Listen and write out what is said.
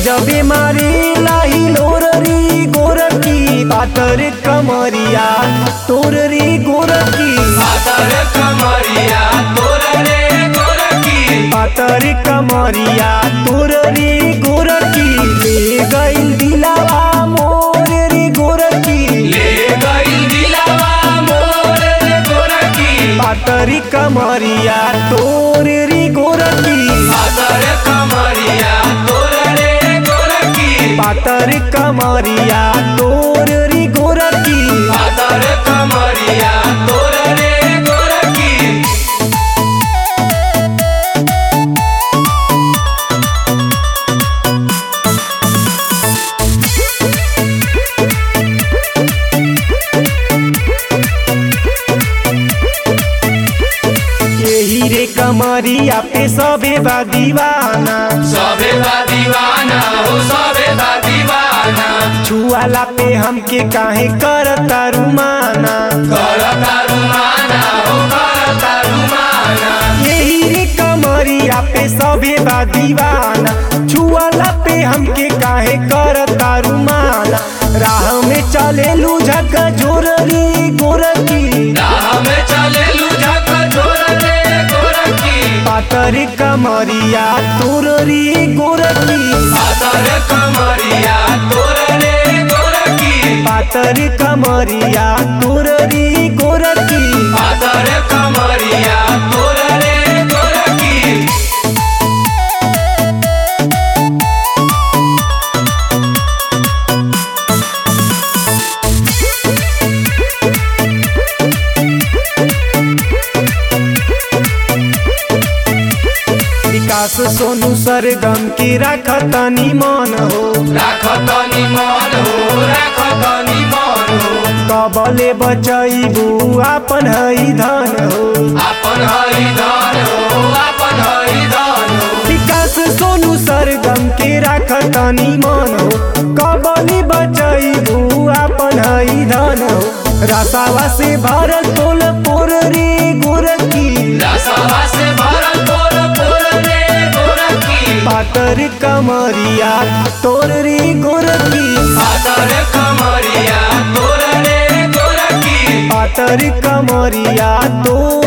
गजबे मारे लाही लोररी गोरकी पातर कमरिया तोर रे गोरकी पातर कमरिया तोर रे गोरकी पातर कमरिया तोर रे गोरकी ले गइल दिलावा मोर रे गोरकी ले गइल दिलावा मोर रे गोरकी पातर कमरिया तोर रे गोरकी पातर कमरिया तोर रे गोरकी पातर कमरिया तोर रे गोरकी पातर कमरिया तोर रे गोरकी यही रे कमरिया पे सबे बा दीवाना सबे बा दीवाना हो सबे बा दीवाना छुआला पे हमके काहे करता रुमाना करता रुमाना हो करता रुमाना यही रे कमरिया पे सबे बा दीवाना छुआला पे हमके काहे करता रुमाना राह में चले लूझक जोर रे गोरकी राह में चले लुझक छोर रे गोरकी पातर कमरिया तोर रे गोरकी पातर कमरिया तोर रे गोरकी पातर कमरिया तोर रे गोरकी पातर कमरिया तोर रे गोरकी विकास सोनू सरगम की रखतनी मन हो राखतनी मन हो राखतनी मन हो कबले बचैबू आपन हई धन हो आपन हरि धन हो आपन हरि धन हो विकास सोनू सरगम के राखतनी मन हो कबले बचैबू आपन हई धन हो रसावा से भरल तोल पोर रे गोरकी रसवा से भरल तोर पोर रे गोरकी पातर कमरिया तोर रे गोरकी पातर कमरिया तोर रे गोरकी पातर कमरिया तोर